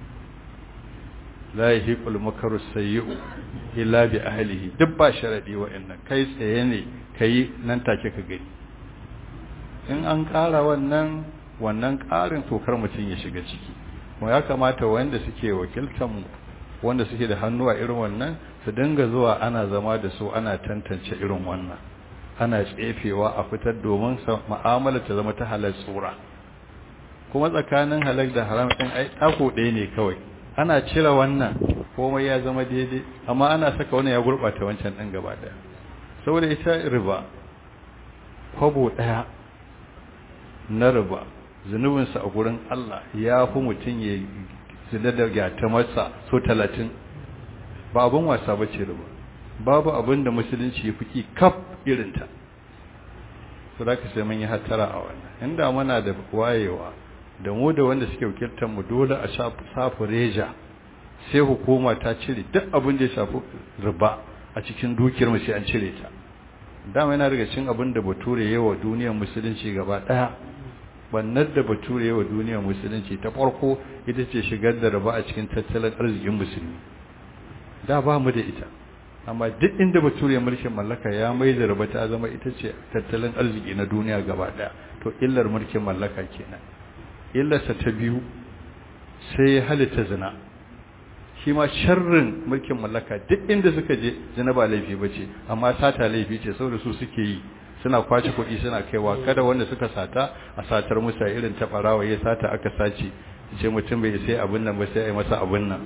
la yahiqul makaru sayyi'u illa bi ahlihi duk ba sharadi wa'annan kai tsaye ne kai nan take ka gani in an ƙara wannan wannan ƙarin tokar mutum ya shiga ciki kuma ya kamata wanda suke wakiltanmu wanda suke da hannu a irin wannan su dinga zuwa ana zama da su ana tantance irin wannan ana tsefewa a fitar domin mu'amala ta zama ta halal tsura kuma tsakanin halal da haram din ai tako ɗaya ne kawai ana cire wannan komai ya zama daidai amma ana saka wannan ya gurɓata wancan ɗin gaba ɗaya saboda ita riba kwabo ɗaya na riba zunubinsa a gurin Allah ya fi mutum ya zina da gyata masa so talatin ba abin wasa ba ce riba babu abin da musulunci ya fi kaf irinta su da ka sai mun yi hatara a wannan inda muna da wayewa da mu da wanda suke wakiltar mu dole a safi reja sai hukuma ta cire duk abin da ya shafi riba a cikin dukiyar mu sai an cire ta dama yana daga cin abin da bature yawa duniyar musulunci gaba daya bannar da bature yawa duniyar musulunci ta farko ita ce shigar da riba a cikin tattalin arzikin musulmi da ba mu da ita amma duk inda bature mulkin mallaka ya mai da riba ta zama ita ce tattalin arziki na duniya gaba daya to illar mulkin mallaka kenan illarsa ta biyu sai halitta zina shi ma sharrin mulkin mallaka duk inda suka je zina ba laifi ba ce amma sata laifi ce saboda su suke yi suna kwace kuɗi suna kaiwa kada wanda suka sata a satar musa irin ta ɓarawa ya sata aka sace ce mutum bai sai abin nan ba sai a yi masa abin nan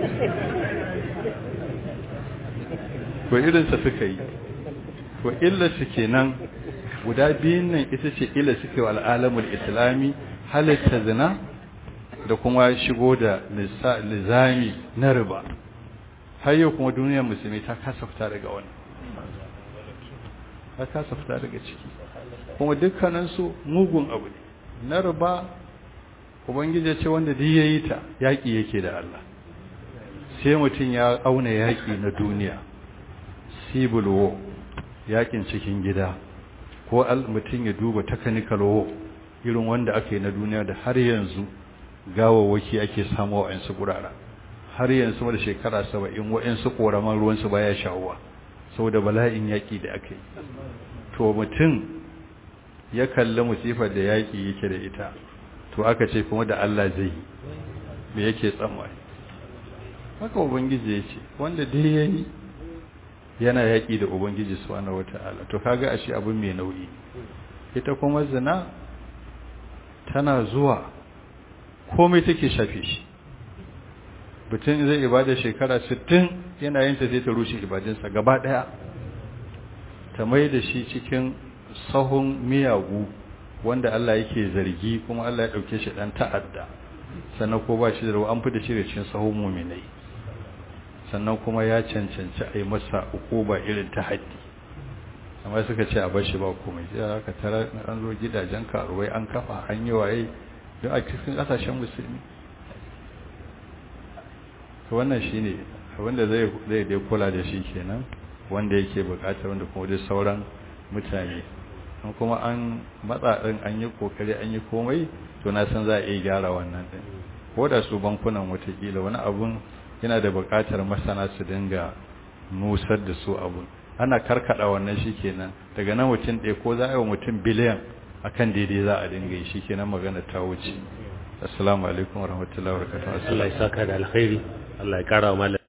ko irinsa suka yi ko illarsu kenan guda biyun nan ita ce illa suke wa al'alamul islami halitta zina da kuma shigo da lizami na riba har yau kuma duniyar musulmi ta kasa fita daga wani ta kasa fita daga ciki kuma dukkaninsu mugun abu ne na riba ubangiji ce wanda duk ya yi ta yaƙi yake da Allah sai mutum ya auna yaƙi na duniya civil war yaƙin cikin gida ko mutum ya duba technical war irin wanda aka yi na duniya da har yanzu gawawwaki ake samu wa'ansu gurara har yanzu da shekara saba'in wa'ansu ƙoraman ruwansu baya shawuwa saboda bala'in yaƙi da aka yi to mutum ya kalli musifar da yaƙi yake da ita to aka ce kuma da Allah zai yi me yake tsammani haka ubangiji ya ce wanda dai ya yi yana yaƙi da ubangiji subhanahu wata'ala to kaga ashe abin mai nauyi ita kuma zina tana zuwa komai take shafe shi mutum zai ibada shekara 60 yana yin ta zai ta rushe ibadinsa gaba daya ta mai da shi cikin sahun miyagu wanda Allah yake zargi kuma Allah ya dauke shi dan ta'adda sannan ko ba shi da an fi da shi da cikin sahun mu'minai sannan kuma ya cancanci a yi masa ukuba irin ta haddi amma suka ce a bar shi ba komai sai aka tara an zo gidajen karuwai an kafa an yi waye don a cikin kasashen musulmi to wannan shine abinda zai zai dai kula da shi kenan wanda yake bukatar wanda kuma dai sauran mutane an kuma an matsa din an yi kokari an yi komai to na san za a iya gyara wannan din ko da su bankunan watakila wani abun yana da bukatar masana su dinga nusar da su abun ana karkada wannan shikenan daga nan mutum ɗaya ko za a yi wa mutum biliyan akan daidai za a dinga yi shikenan magana ta wuce assalamu alaikum warahmatullahi wabarakatuh Allah ya saka da alkhairi Allah ya kara wa